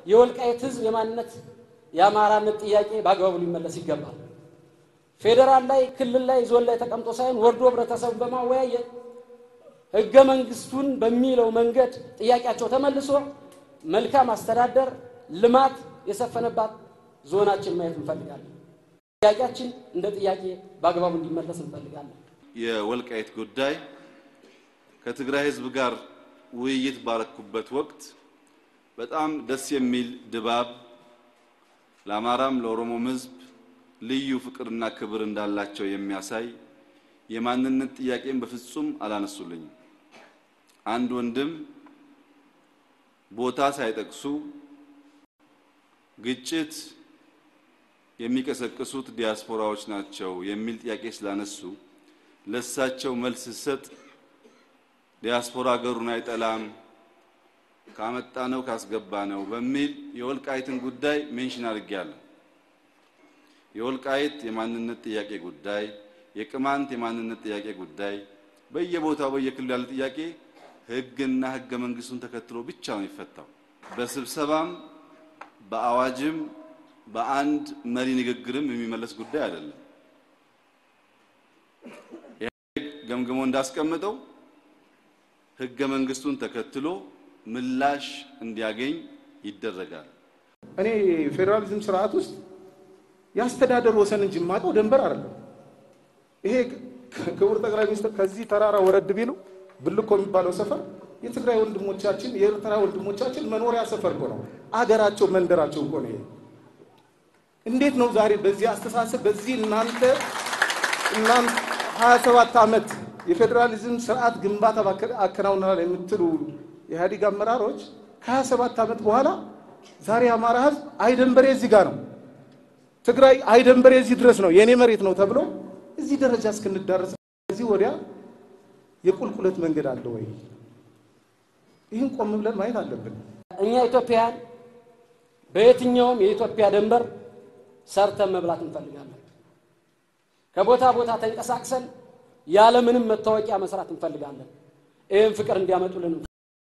የወልቃይት ህዝብ የማንነት የአማራነት ጥያቄ በአግባቡ ሊመለስ ይገባል። ፌዴራል ላይ፣ ክልል ላይ፣ ዞን ላይ ተቀምጦ ሳይሆን ወርዶ ህብረተሰቡ በማወያየት ህገ መንግስቱን በሚለው መንገድ ጥያቄያቸው ተመልሶ መልካም አስተዳደር፣ ልማት የሰፈነባት ዞናችን ማየት እንፈልጋለን። ጥያቄያችን እንደ ጥያቄ በአግባቡ እንዲመለስ እንፈልጋለን። የወልቃይት ጉዳይ ከትግራይ ህዝብ ጋር ውይይት ባረኩበት ወቅት በጣም ደስ የሚል ድባብ ለአማራም ለኦሮሞም ህዝብ ልዩ ፍቅርና ክብር እንዳላቸው የሚያሳይ የማንነት ጥያቄን በፍጹም አላነሱልኝም። አንድ ወንድም ቦታ ሳይጠቅሱ ግጭት የሚቀሰቅሱት ዲያስፖራዎች ናቸው የሚል ጥያቄ ስላነሱ ለእሳቸው መልስ ስሰጥ ዲያስፖራ ሀገሩን አይጠላም ካመጣ ነው ካስገባ ነው በሚል የወልቃይትን ጉዳይ ሜንሽን አድርጌያለሁ። የወልቃይት የማንነት ጥያቄ ጉዳይ፣ የቅማንት የማንነት ጥያቄ ጉዳይ በየቦታው በየክልሉ ያለ ጥያቄ ህግና ህገ መንግስቱን ተከትሎ ብቻ ነው የሚፈታው። በስብሰባም በአዋጅም በአንድ መሪ ንግግርም የሚመለስ ጉዳይ አይደለም። ኢህአዴግ ገምግሞ እንዳስቀምጠው ህገ መንግስቱን ተከትሎ ምላሽ እንዲያገኝ ይደረጋል። እኔ ፌዴራሊዝም ስርዓት ውስጥ የአስተዳደር ወሰን እንጂ የማውቀው ደንበር አይደለም። ይሄ ክቡር ጠቅላይ ሚኒስትር ከዚህ ተራራ ወረድ ቢሉ ብልኮ የሚባለው ሰፈር የትግራይ ወንድሞቻችን የኤርትራ ወንድሞቻችን መኖሪያ ሰፈር እኮ ነው። አገራቸው መንደራቸው እኮ ነው። ይሄ እንዴት ነው ዛሬ በዚህ አስተሳሰብ በዚህ እናንተ እናንተ 27 ዓመት የፌዴራሊዝም ስርዓት ግንባታ አከናውናል የምትሉ የኢህአዴግ አመራሮች ከ27 ዓመት በኋላ ዛሬ የአማራ ህዝብ አይደንበሬ እዚህ ጋር ነው፣ ትግራይ አይደንበሬ እዚህ ድረስ ነው፣ የእኔ መሬት ነው ተብሎ እዚህ ደረጃ እስክንዳረስ እዚህ ወዲያ የቁልቁለት መንገድ አለ ወይ? ይህን ቆም ብለን ማየት አለብን። እኛ ኢትዮጵያውያን በየትኛውም የኢትዮጵያ ድንበር ሰርተን መብላት እንፈልጋለን። ከቦታ ቦታ ተንቀሳቅሰን ያለምንም መታወቂያ መስራት እንፈልጋለን። ይህን ፍቅር እንዲያመጡልን